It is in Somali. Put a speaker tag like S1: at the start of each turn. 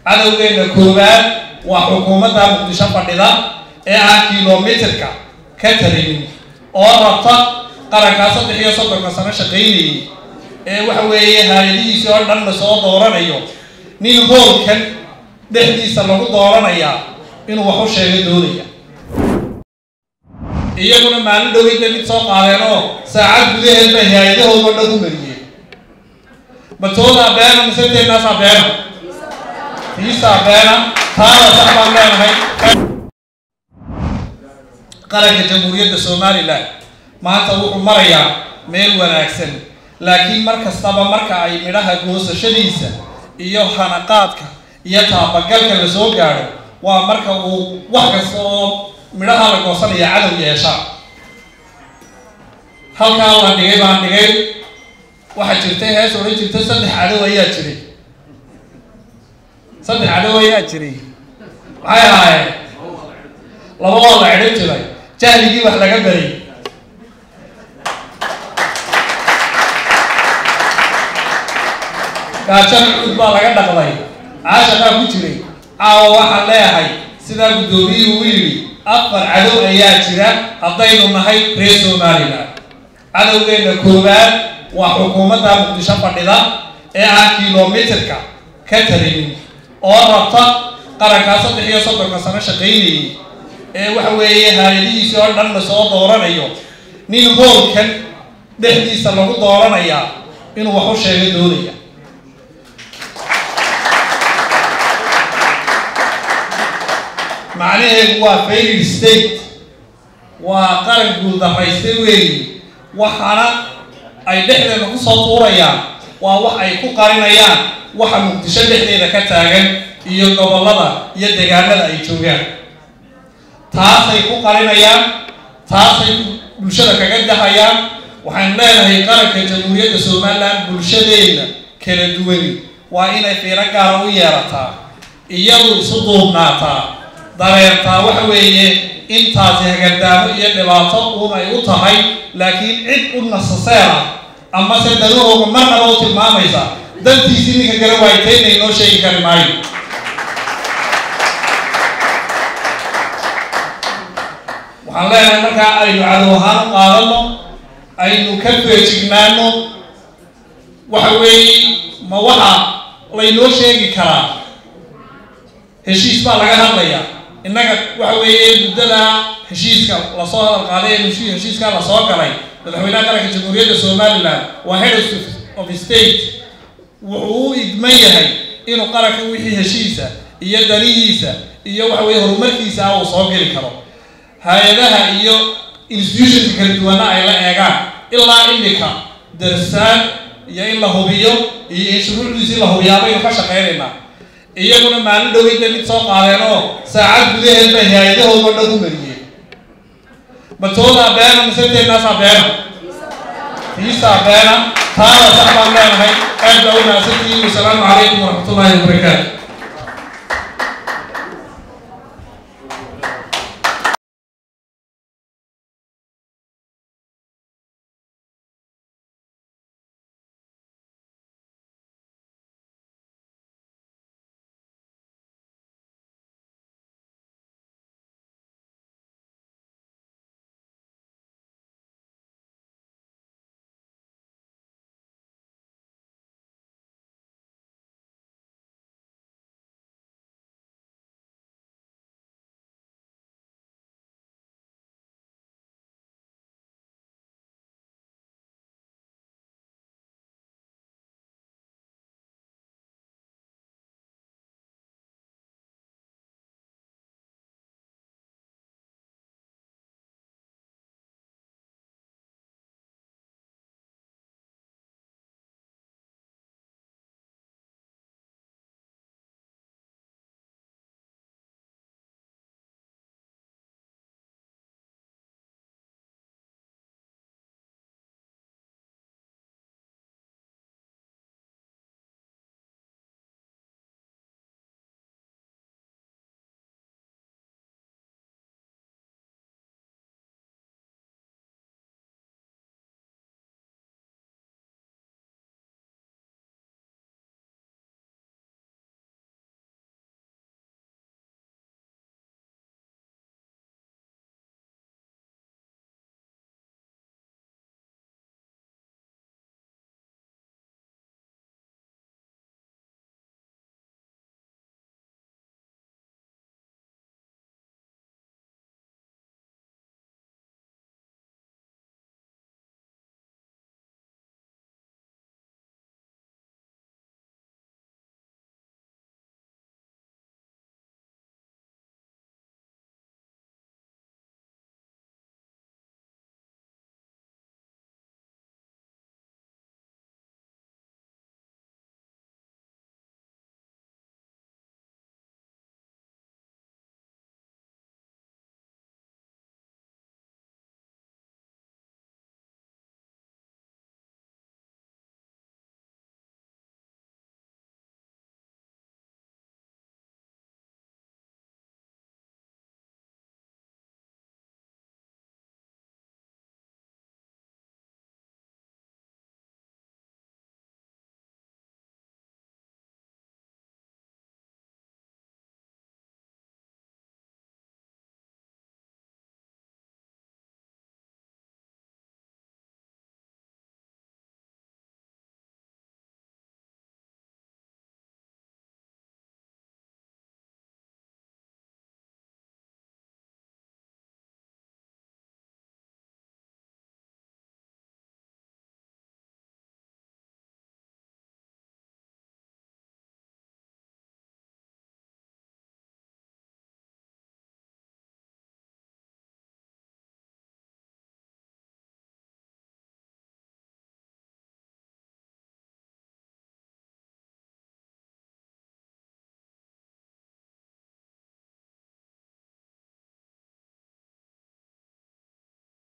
S1: cadowgeena koowaad waa xukuumadda muqdisho fadhida ee aan kilomitirka ka tarinin oo rabta qarankaa saddex iyo soddonka sano shaqaynayay ee waxa weeye haayadihiisii oo dhan lasoo dooranayo nin hoolkan dhexdiisa lagu dooranayaa inuu wax u sheega doonaya iyaguna maalin dhoweyda mid soo qaadeen oo saacad gudaheed bay haayadahooda o dhan u mariyeen batoodaa beena mise teennaasaa beena fiisaa beena taada sax baan leenahay qaranka jamhuuriyadda somalilan maanta wuxuu marayaa meel wanaagsan laakiin mar kastaba marka ay midhaha goosashadiisa iyo hanaqaadka iyo taabagalka la soo gaadho waa marka uu wax kasta oo midhaha la goosanaya cadow yeeshaa halkaa la dhigay baan dhigay waxaa jirtay hees odhan jirta saddex cadow ayaa jiray saddex cadow ayaa jiray maxay ahaayeen laba oo la cidhin jiray jahligii wax laga baray gaajana cud baa laga dhaqday caashaqaa ku jiray caawa waxaan leeyahay sidaa guddoomiyuhu u yidhi afar cadow ayaa jira haddaynu nahay reer somalilan cadowgeena koowaad waa xukuumadda muqdisho fadhida ee aan kilomitirka ka tarinin oo rabta qarankaa saddex iyo soddonka sano shaqaynayay ee waxa weeye haayadihiisii oo dhan lasoo dooranayo nin hoolkan dhexdiisa lagu dooranayaa inuu wax u sheega doonaya macnaheedu waa failed state waa qaran guuldaraystay weeyi waxaana ay dhexdeeda ku soo tuurayaan waa wax ay ku qarinayaan waxa muqdisho dhexdeeda ka taagan iyo gobollada iyo deegaanada ay joogaan taasay ku qarinayaan taasay bulshada kaga dahayaan waxaynu leenahay qaranka jamhuuriyadda somalilan bulshadeena kala duwani waa inay fiiro gaara u yeelataa iyadu isu duubnaataa dareentaa waxa weeye intaasi hagardaamo iyo dhibaato uun ay u tahay laakiin cid u nasaseera ama se danahooga marnaba u tilmaamaysa dantiisii ninka gara waaytayna inoo sheegi kari maayo waxaan leenahay markaa aynu cadow ahaan u qaadano aynu ka feejignaano waxa weeye ma waxa laynoo sheegi karaa heshiis baa laga hadlayaa innaga waxa weeye muddada heshiiska lasoo hadal qaaday ee heshiiskaa lasoo galay madaxweynaha qaranka jamhuuriyadda somalilan waa head of state wuxuu u idman yahay inuu qaranka wixii heshiisa iyo danihiisa iyo waxa weye horumarkiisa ah uu soo geli karo hay-adaha iyo institutionka kala duwana ay la eegaan ilaa imika darsaan iyo in la hubiyo iyo in shuruucdiisii la hubiyaa baynu ka shaqaynaynaa iyaguna maalin dhoweyda mid soo qaadeen oo saacad gudaheed bay haayadahooda o dhan u mariyeen batoodaa beena mise teennaasaa beena fiisaa beena taada sax baan leenahay aad baa u mahadsantihiin wasalaamu calaykum waraxmatullaahi wabarakaatu